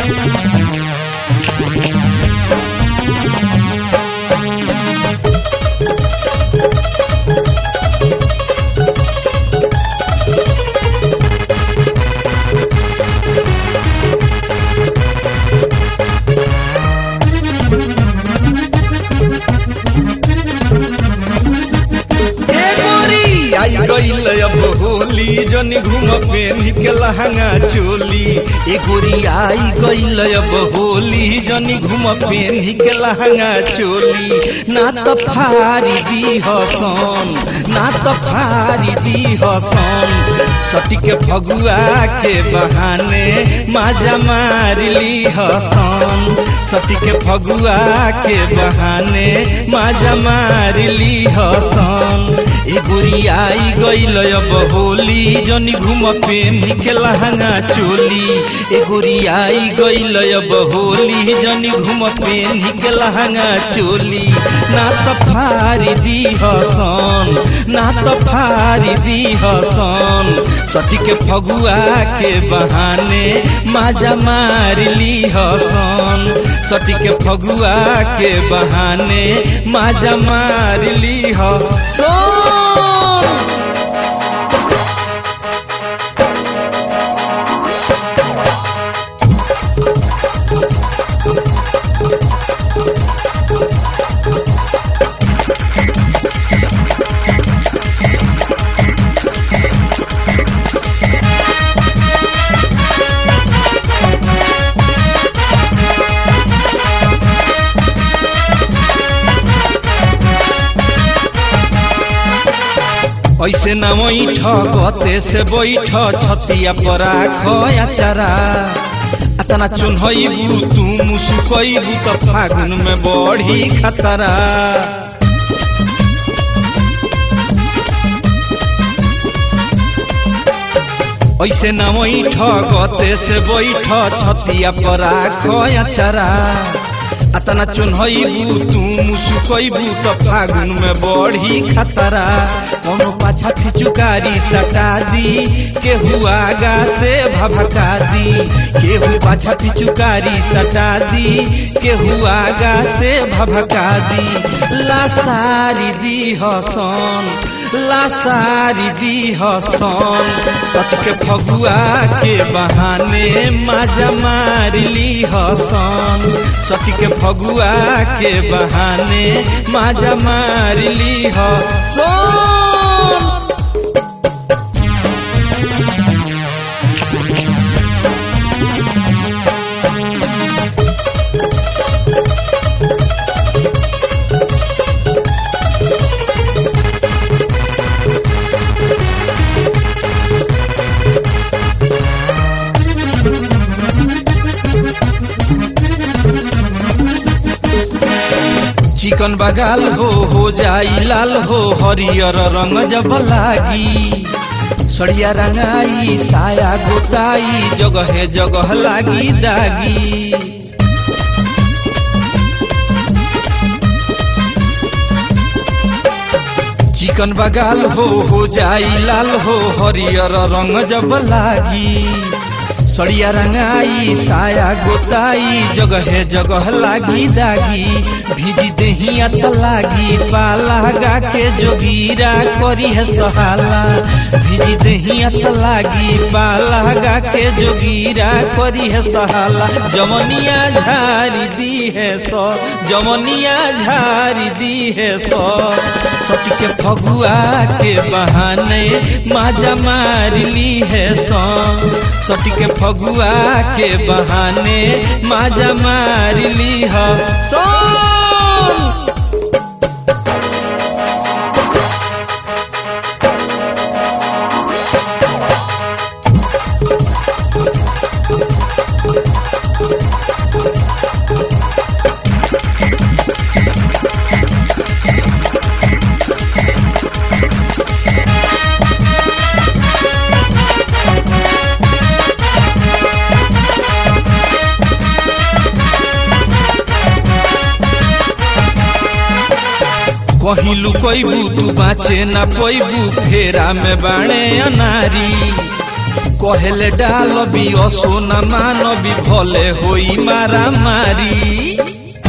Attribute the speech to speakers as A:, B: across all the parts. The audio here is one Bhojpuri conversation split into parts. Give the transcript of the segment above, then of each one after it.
A: ए गोरी आई गईल अब होली जन घूम पेन के लहंगा चोली ए गोरी आई गईल अब होली जन घूम पेन के लहंगा चोली ना तो फारी दी हसन ना तो फारी दी हसन सटी के फगुआ के बहाने माजा मार ली हसन सटी के फगुआ के बहाने माजा मार ली हसन ए गोरी आई गईल अब होली जनी घूम पेन के लहंगा चोली ए गोरी आई गईल अब होली जनी घूम पेन के लहंगा चोली ना तो फारी दी हसन ना तो फारी दी हसन सटी के फगुआ के बहाने माजा मार ली हसन सटी के फगुआ के बहाने माजा मार ली हसन ऐसे न बैठ गते से बैठ छतिया पर आचारा अतना चुनहबू तू मुसुकबू त फागुन में बढ़ी खतरा ऐसे न बैठ गते से बैठ छतिया पर आचारा अतना चुनहबू तू मुसुकबू त फागुन में बढ़ी खतरा कोनो पाछा फिचुकारी सटा दी केहू आगा से भभका दी केहू पाछा फिचुकारी सटा दी केहू आगा से भभका दी लासारी दी हसन लासारी दी हसन सटके फगुआ के बहाने माजा मार ली हसन सटके फगुआ के बहाने माजा मार ली हसन चिकन बगाल हो हो जाई लाल हो हरियर रंग जब लागी सड़िया रंगाई साया गोताई जगह जगह लागी दागी चिकन बगाल हो हो जाई लाल हो हरियर रंग जब लागी सड़िया रंगाई साया गोताई जगह जगह लागी दागी भिजी देहिया त लागी पाला गा के जोगीरा करी है सहाला भिजी देहिया त लागी पाला गा के जोगीरा करी है सहाला जमनिया झारी दी है सो जमनिया झारी दी है सो सटी के फगुआ के बहाने माजा मार ली है सो सटी के फगुआ के बहाने माजा मार ली है सो कहीं लुकैबू तू बाचे ना पैबू फेरा में बाणे अनारी कहेले डालबी असोना मानबी भले होई मारा मारी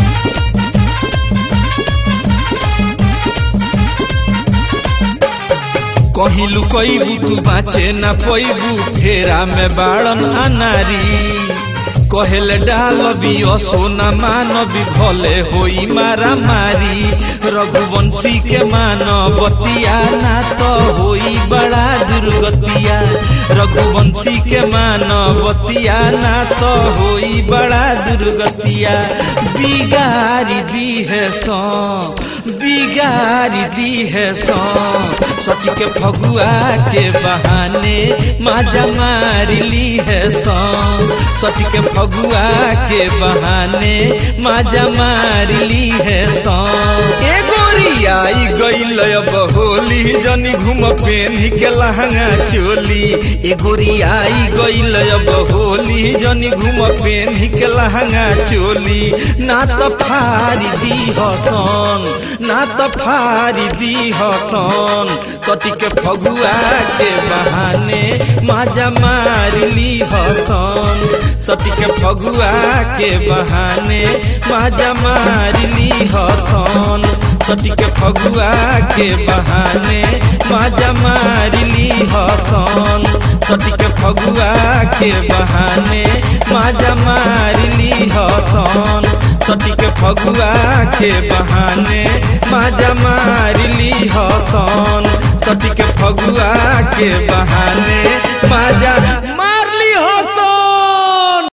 A: कहीं लुकैबू तू बाँचे ना पैबू फेरा में बाड़न अनारी कहेले डालबी असोना मानबी भले होई मारा मारी रघुवंशी के मानवतिया ना तो होई बड़ा दुर्गतिया रघुवंशी के मानवतिया ना तो होई बड़ा दुर्गतिया बिगारी दी है सो बिगारी दी है सो सच के फगुआ के बहाने माजा मार ली है सो सच के फगुआ के बहाने माजा मार ली है सो ए गोरी आई गईल अब होली जनी घूम पेनी के लहंगा चोली ए गोरी आई गईल अब होली जनी घूम पेनी के लहंगा चोली ना तो फारी दी हसन ना तो फारी दी हसन सटी के फगुआ के बहाने माजा मार ली हसन सटी के फगुआ के बहाने माजा मार ली हसन सटी के फगुआ के बहाने माजा मार ली हसन सटी के फगुआ के बहाने माजा मार ली हसन सटी के फगुआ के बहाने माजा मार ली हसन सटी के फगुआ के बहाने माजा मार